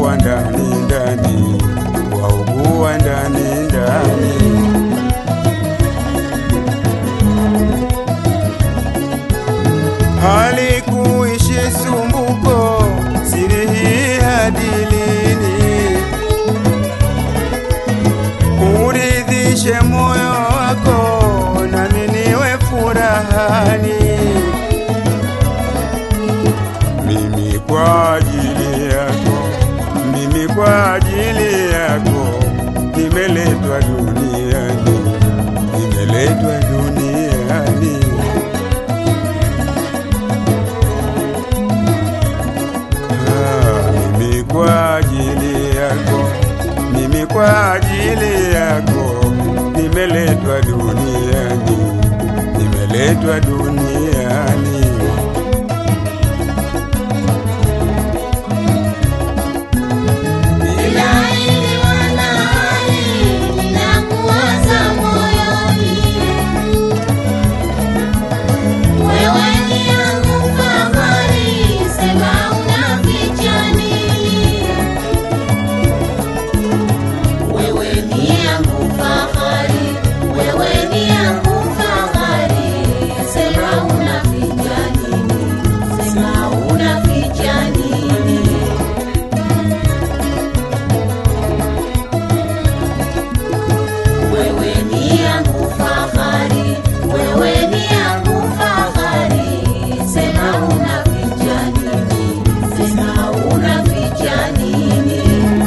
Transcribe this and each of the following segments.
waugua ndani ndani, waugua ndani ndani. halikuishi sumbuko, siri hii hadi lini? Uridhishe moyo wako, nami niwe furahani. Mimi kwa ajili yako, mimi kwa ajili yako, nimeletwa duniani, nimeletwa duniani. Ah, mimi kwa ajili yako, mimi kwa ajili yako nimeletwa duniani, nimeletwa duniani. Ilahi wanani, ninakuwaza moyoni. Wewe ni yangu fahari, sema unaficha nini? Wewe ni yangu fahari, wewe ni yangu fahari, sema unaficha nini? Sema unaficha nini? Wewe ni yangu fahari, wewe ni yangu fahari, sema unaficha nini? Sema unaficha nini?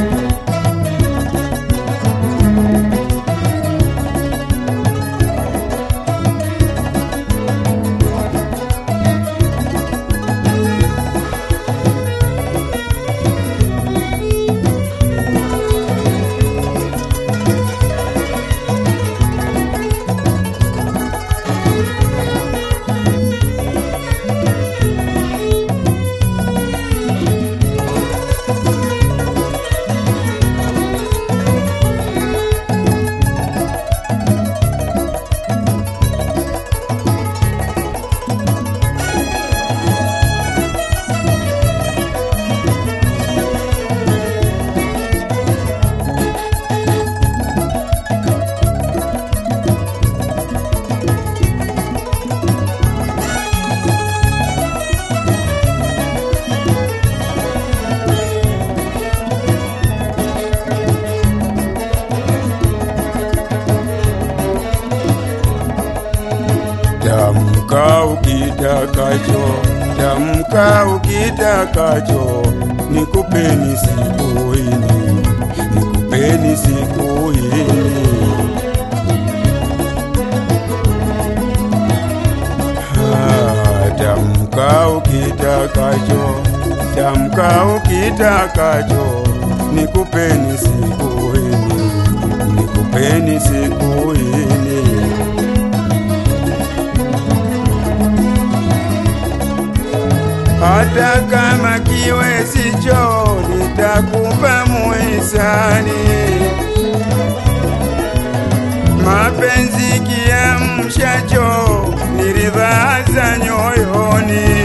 Tamka ukitakacho, tamka ukitakacho, nikupeni siku hili, nikupeni siku hili. Ah, Tamka ukitakacho, tamka ukitakacho, nikupeni siku hili, nikupeni siku hili. hata kama kiwe sicho, nitakupa muhisani. Mapenzi kiamshacho, ni ridhaa za nyoyoni.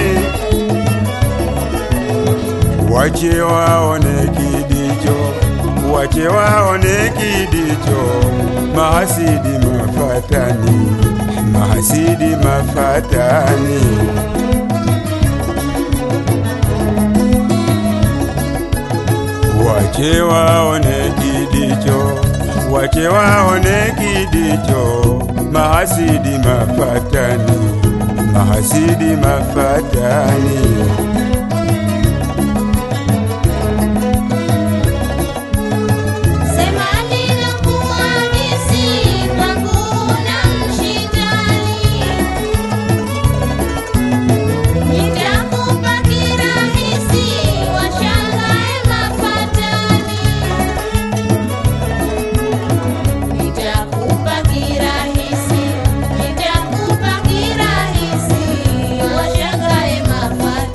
Wache waone kidicho, wache waone kidicho, mahasidi mafatani, mahasidi mafatani. Wache waone kidicho, wache waone kidicho, mahasidi mafatani, mahasidi mafatani. Sema ninakuhadisi, kwangu una mshindani. Nitakupa kirahisi, washangae mafatani. Nitakupa kirahisi, nitakupa kirahisi, washangae mafatani.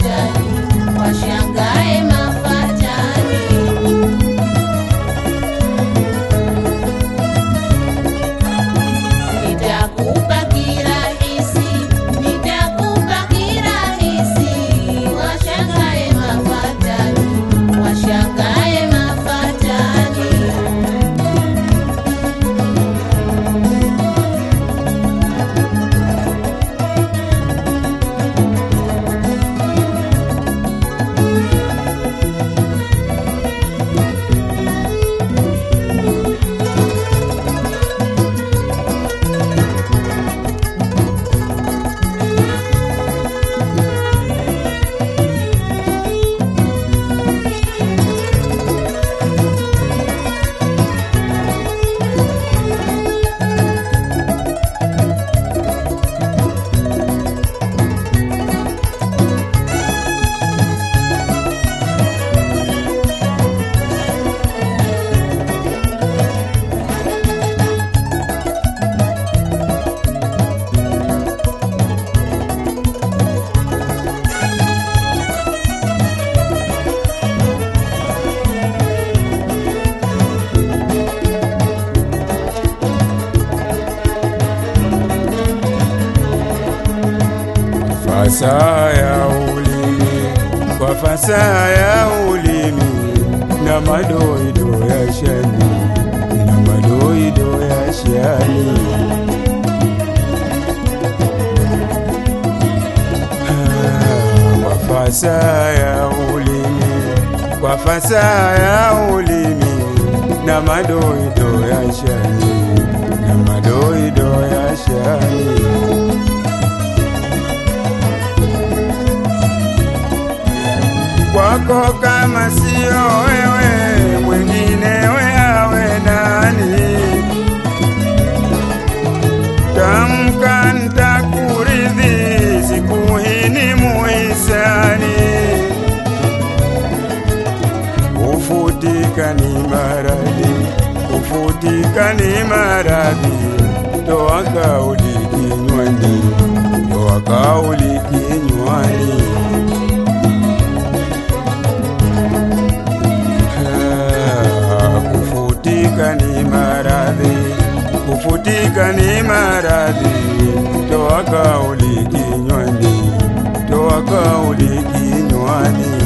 fasaha ya ulimi, kwa fasaha ya ulimi na madoido ya shani, na madoido ya shani. Ah, Kwa fasaha ya ulimi, kwa fasaha ya ulimi na madoido ya shani, na madoido ya shani. kwako kama sio wewe, mwingine we awe nani? Tamka ntakuridhi, siku hii ni muhisani. Kufutika ni maradhi, kufutika ni maradhi, toa kauli kinywani, toa kauli kinywani. Ah, kufutika ni maradhi, kufutika ni maradhi, toa kauli kinywani, toa kauli kinywani.